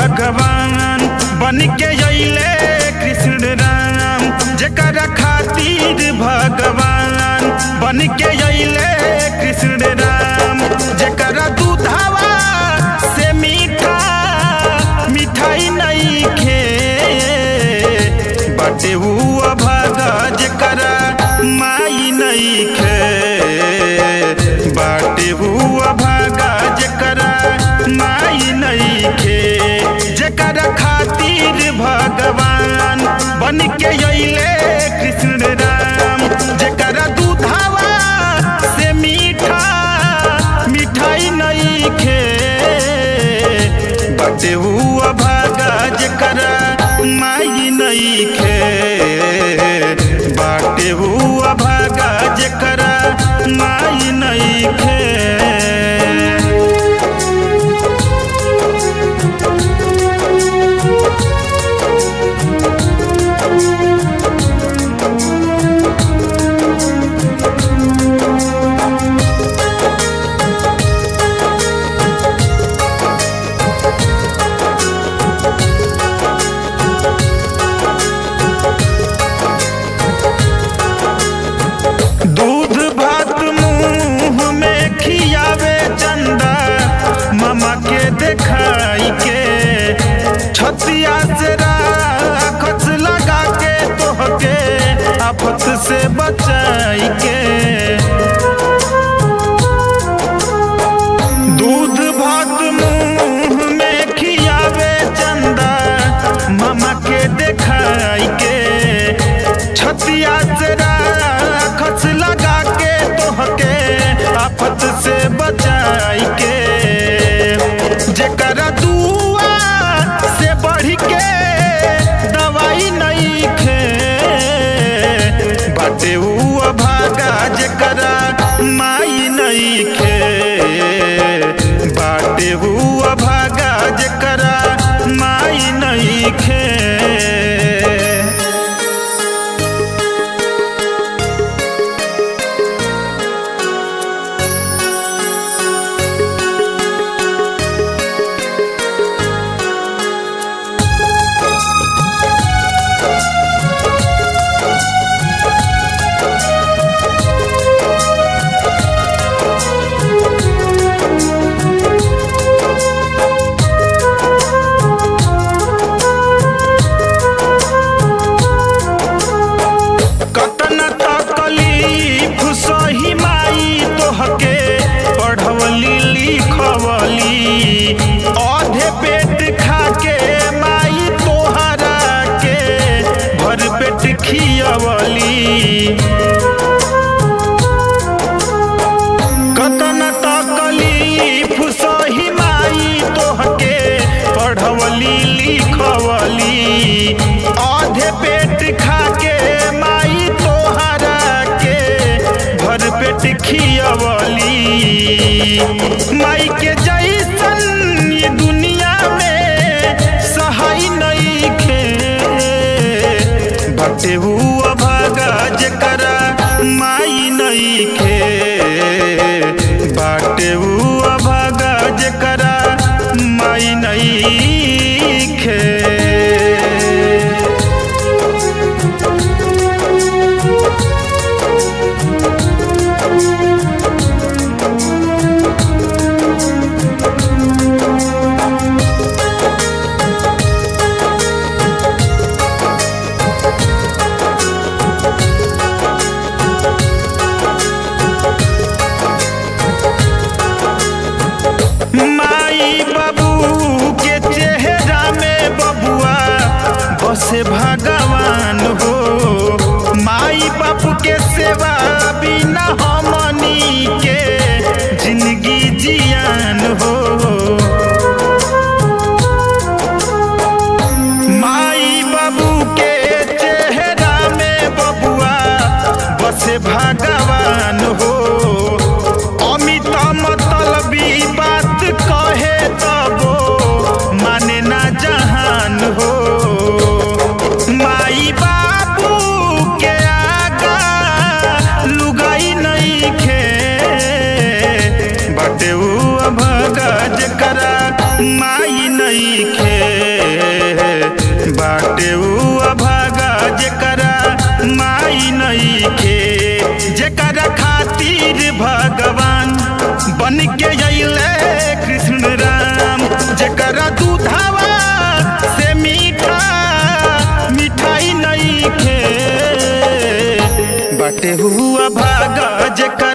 भगवान बन के अइले कृष्ण राम जेकर खातिर भगवान बन के अइले कृष्ण राम जेकर दूधावा से मीठा मिठाई नहीं खे बटे हुआ भागा जेकर माई नहीं खे बाटे हुआ भागा जेकर माई नहीं खे जेकर खातिर भगवान बन के अइले कृष्ण राम जेकर दूधावा से मीठा मिठाई नहीं खे बटे हुआ भागा जेकर माई नहीं खे बाटे हुआ भागा जेकर माई नहीं खे दूध भात मुंह में खियावे चंदा मामा के देखाई के छतिया से राखस लगा के तोहके आफत से बचाई के दूध भात मुंह में खियावे चंदा मामा के देखाई के छतिया से राखस लगा के तोहके आफत से बचाई के जेकर दुआ से बढ़ के दवाई नहीं खे बाटे हुआ भागा जेकर माई नहीं खे बाटे हुआ भागा जेकर माई नहीं खे कतना तकलीफ सही माई तोहके पढ़वली लिखवली आधे पेट खाके माई तोहरा के भर पेट खियवली कतना तकलीफ सही माई तोहके पढ़वली लिखवली आधे पेट खाके माई तोहरा के भर पेट खियवली माई के जैसन ये दुनिया में सहाय नहीं खे बटे हुआ भागा जेकर माई नहीं खे बाटे हुआ भागा जेकर माई नहीं खे माई बाबू के चेहरा में बबुआ बसे भगवान हो माई बाबू के सेवा बिना हमनी के जिंदगी जियान हो माई बाबू के चेहरा में बबुआ बसे भगवान हो अमित मतलबी बात कहे तबो माने ना जहान हो माई बाबू के आगा लुगाई नहीं खे बटे भगज करा माई नहीं खे बन के अइले कृष्ण राम जेकरा दूधावा से मीठा मिठाई नहीं खे बाटे हुआ भागा जेकर